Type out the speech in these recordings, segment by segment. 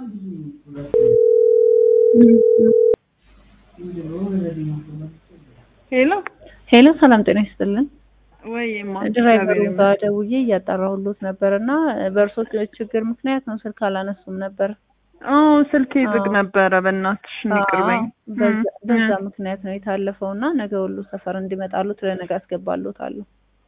ሄሎ ሄሎ ሰላም ጤና ይስጥልን። ወይ ድራይቨሩ ጋር ደውዬ እያጣራሁሎት ነበር እና በእርሶ ችግር ምክንያት ነው ስልክ አላነሱም ነበር። አዎ ስልኬ ዝግ ነበረ። በእናትሽ ይቅርበኝ። አዎ፣ በዛ- በዛ ምክንያት ነው የታለፈው እና ነገ ሁሉ ሰፈር እንዲመጣሉት ለነገ አስገባሎታለሁ።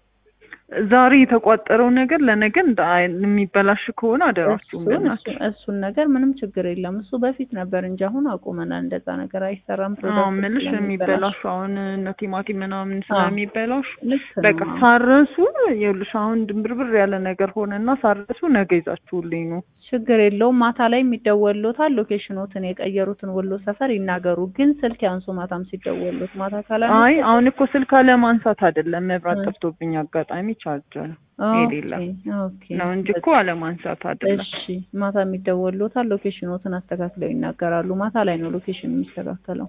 ዛሬ የተቋጠረው ነገር ለነገ እንደ አይ- የሚበላሽ ከሆነ አደራችሁም እሱን በእናትሽ። እሱ- እሱን ነገር ምንም ችግር የለም። እሱ በፊት ነበር እንጂ አሁን አቁመናል። እንደዛ ነገር አይሰራም። አዎ ፕሮዳክት ምልሽ ስለሚበላሽ። የሚበላሹ አሁን እነ ቲማቲም ምናምን ስለሚበላሹ ልክ ነው። በቃ ሳረሱ ይኸውልሽ አሁን ድንብርብር ያለ ነገር ሆነና ሳረሱ ነገ ይዛችሁልኝ ነው። ችግር የለውም። ማታ ላይ የሚደወሎታል። ሎኬሽኖትን የቀየሩትን ወሎ ሰፈር ይናገሩ። ግን ስልክ ያንሱ። ማታም ሲደወሉት ማታ ካላ አይ አሁን እኮ ስልክ አለማንሳት አይደለም መብራት ጠፍቶብኝ አጋጣሚ ቻርጀር የሌለ ኦኬ ነው እንጂ እኮ አለማንሳት አይደለም። እሺ ማታ የሚደወሉታል። ሎኬሽኖትን አስተካክለው ይናገራሉ። ማታ ላይ ነው ሎኬሽን የሚስተካከለው።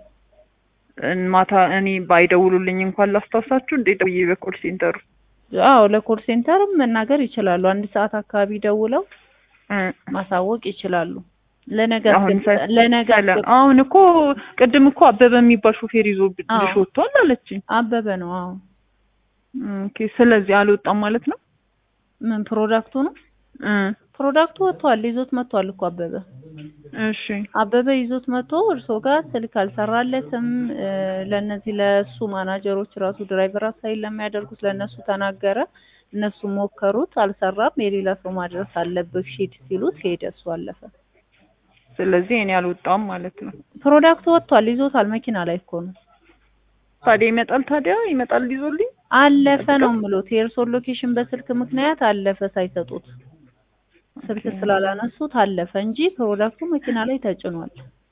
ማታ እኔ ባይደውሉልኝ እንኳን ላስታውሳችሁ እንዴ ደውዬ በኮል ሴንተሩ አዎ ለኮል ሴንተርም መናገር ይችላሉ። አንድ ሰዓት አካባቢ ደውለው እ ማሳወቅ ይችላሉ። ለነገ አሁን አስገብ- ሰ- ለነገ ሰለ- አስገብ- አሁን እኮ ቅድም እኮ አበበ የሚባል ሾፌር ይዞ አዎ። ብልሽ ወጥቷል አለችኝ። አበበ ነው። አዎ ኦኬ ስለዚህ አልወጣም ማለት ነው። ምን ፕሮዳክቱ ነው? እ ፕሮዳክቱ ወጥቷል። ይዞት መጥቷል እኮ አበበ እሺ አበበ ይዞት መጥቶ እርሶ ጋር ስልክ አልሰራለትም። እ፣ ለእነዚህ ለእሱ ማናጀሮች ራሱ ድራይቨር አሳይን ለሚያደርጉት ለእነሱ ተናገረ። እነሱ ሞከሩት፣ አልሰራም። የሌላ ሰው ማድረስ አለብህ ሂድ ሲሉት ሄደ። እሱ አለፈ። ስለዚህ እኔ አልወጣም ማለት ነው። ፕሮዳክቱ ወጥቷል። ይዞታል። መኪና ላይ እኮ ነው። ታዲያ ይመጣል ታዲያ ይመጣል ይዞልኝ አለፈ ነው የምሎት። የእርሶን ሎኬሽን በስልክ ምክንያት አለፈ ሳይሰጡት ስልክ ስላላነሱት አለፈ እንጂ ፕሮዳክቱ መኪና ላይ ተጭኗል።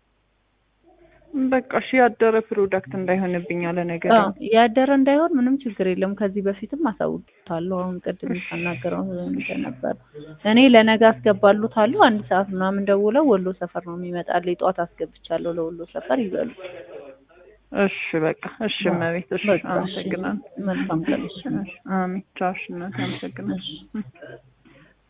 በቃ እሺ ያደረ ፕሮዳክት እንዳይሆንብኝ አለ ነገር አዎ ያደረ እንዳይሆን ምንም ችግር የለም። ከዚህ በፊትም አሳውቅታለሁ። አሁን ቅድም ሳናገረው ነበር። እኔ ለነገ አስገባሉታለሁ። አንድ ሰዓት ምናምን ደውለው ወሎ ሰፈር ነው የሚመጣልኝ። ጠዋት አስገብቻለሁ ለወሎ ሰፈር ይበሉ። እሺ በቃ እሺ እመቤት እሺ በቃ እሺ። አመሰግናለሁ። መልካም ቀን። እሺ። አሜን ቻው እሺ እናቴ አመሰግናለሁ። እሺ።